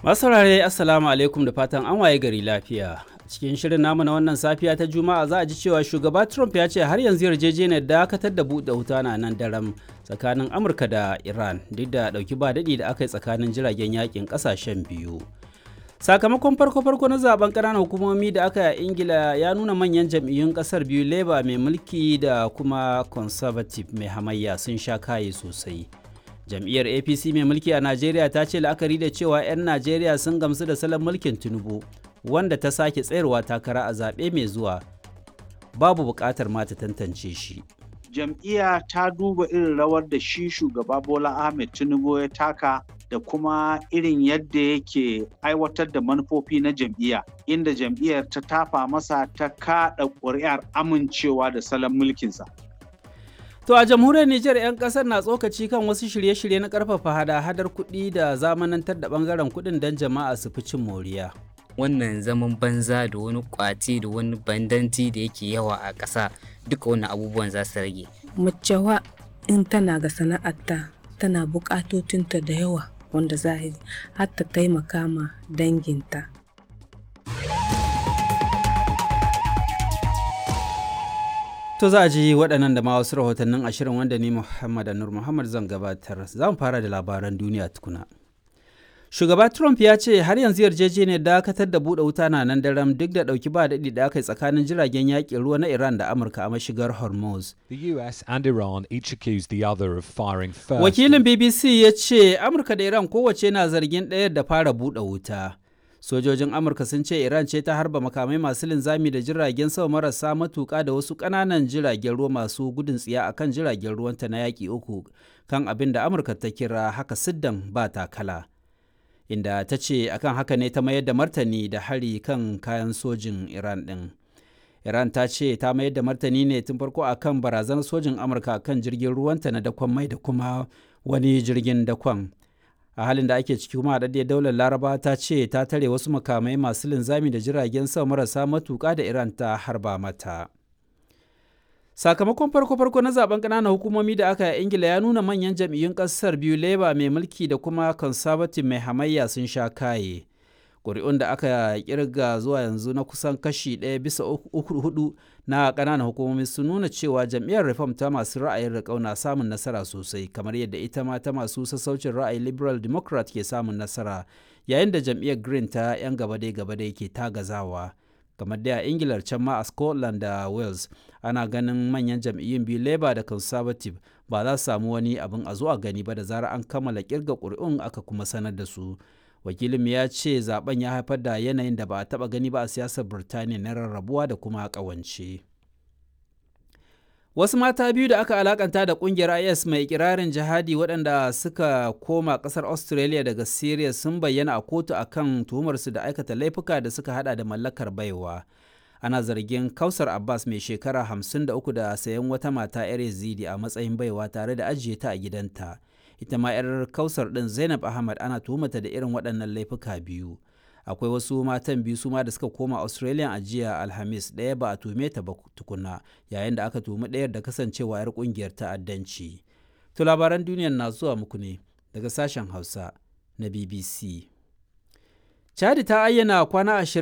Masu saurare Assalamu alaikum da fatan an waye gari lafiya. Cikin shirin namu na wannan safiya ta Juma'a za a ji cewa shugaba Trump ya ce har yanzu yarjejeniyar dakatar da buɗe wuta na nan daram tsakanin Amurka da Iran duk da ɗauki ba daɗi da aka yi tsakanin jiragen yakin ƙasashen biyu. Sakamakon farko-farko na zaben ƙananan hukumomi da aka yi a Ingila ya nuna manyan jam'iyyun ƙasar biyu Labour mai mulki da kuma Conservative mai hamayya sun sha kaye sosai. jam'iyyar apc mai mulki a najeriya ta ce la'akari da cewa 'yan najeriya sun gamsu da salon mulkin tinubu wanda ta sake tsayarwa takara a zaɓe mai zuwa babu buƙatar ma ta tantance shi jam'iyya ta duba irin rawar da shi shugaba bola ahmed tinubu ya taka da kuma irin yadda yake aiwatar da manufofi na jam'iyya inda jam'iyyar ta tafa masa ta kaɗa ƙuri'ar amincewa da salon mulkinsa To a jamhuriyar Nijar 'yan kasar na tsokaci kan wasu shirye-shirye na karfafa hada-hadar kuɗi da zamanantar da bangaren kuɗin don jama'a su fi cin moriya. Wannan zaman banza da wani kwaci da wani bandanci da yake yawa a ƙasa duka wannan abubuwan za su rage. Macewa in tana ga sana'arta tana buƙatotinta da yawa wanda za har ta taimaka ma danginta. To za a ji waɗannan da ma wasu rahotannin ashirin wanda ni Muhammad Anur Muhammad zan gabatar. Za mu fara da labaran duniya tukuna. Shugaba Trump ya ce har yanzu yarjejeniyar dakatar da buɗe wuta na nan daram duk da ɗauki ba daɗi da aka yi tsakanin jiragen yaƙin ruwa na Iran da Amurka a mashigar Hormuz. The US and Iran each accused the other of firing first. Wakilin BBC ya ce Amurka da Iran kowace na zargin ɗayar da fara buɗe wuta. sojojin amurka sun ce iran ce ta harba makamai masu linzami da jiragen sama marasa matuka da wasu ƙananan jiragen ruwa masu gudun tsiya a kan jiragen ruwanta na yaƙi uku kan abin da amurka ta kira haka siddan ba takala inda ta ce akan haka ne ta mayar da martani da hari kan kayan sojin iran ɗin iran ta ce ta mayar da martani ne tun farko akan barazanar sojin amurka kan jirgin ruwanta na dakon mai da kuma wani jirgin dakon a halin da ake ciki kuma haɗaɗɗiyar daular laraba ta ce ta tare wasu makamai masu linzami da jiragen sama marasa matuƙa da iran ta harba mata sakamakon farko-farko na zaben ƙananan hukumomi da aka yi ingila ya nuna manyan jam'iyyun ƙasar biyu labour mai mulki da kuma conservative mai hamayya sun sha kaye ƙuri'un da aka kirga zuwa yanzu na kusan kashi ɗaya bisa uku hudu na ƙananan hukumomi sun nuna cewa jam'iyyar reform ta masu ra'ayin riƙau na samun nasara sosai kamar yadda ita ma ta masu sassaucin ra'ayi liberal democrat ke samun nasara yayin da jam'iyyar green ta 'yan gabadai gabadai ke tagazawa kamar da a ingilar can ma a scotland da wales ana ganin manyan jam'iyyun biyu labour da conservative ba za su samu wani abin a zuwa gani ba da zarar an kammala kirga ƙuri'un aka kuma sanar da su wakilin ya ce zaben ya haifar da yanayin da ba a taba gani ba a siyasar birtaniya na rarrabuwa da kuma kawance wasu mata biyu da aka alakanta da kungiyar is mai ikirarin jihadi waɗanda suka koma ƙasar australia daga syria sun bayyana a kotu akan tuhumarsu da aikata laifuka da suka hada da mallakar baiwa ana zargin kausar abbas mai shekara 53 da sayan wata mata 'yar yazidi a matsayin baiwa tare da ajiye ta a gidanta ita ma 'yar kausar ɗin zainab ahmad ana tuhumata da irin waɗannan laifuka biyu akwai wasu matan biyu su ma da suka koma australian a jiya alhamis ɗaya ba a tuhume ta ba tukuna yayin da aka tuhumi ɗayar da kasancewa 'yar ƙungiyar ta'addanci to labaran duniyar na zuwa muku ne daga sashen hausa na bbc chadi ta ayyana kwana ashirin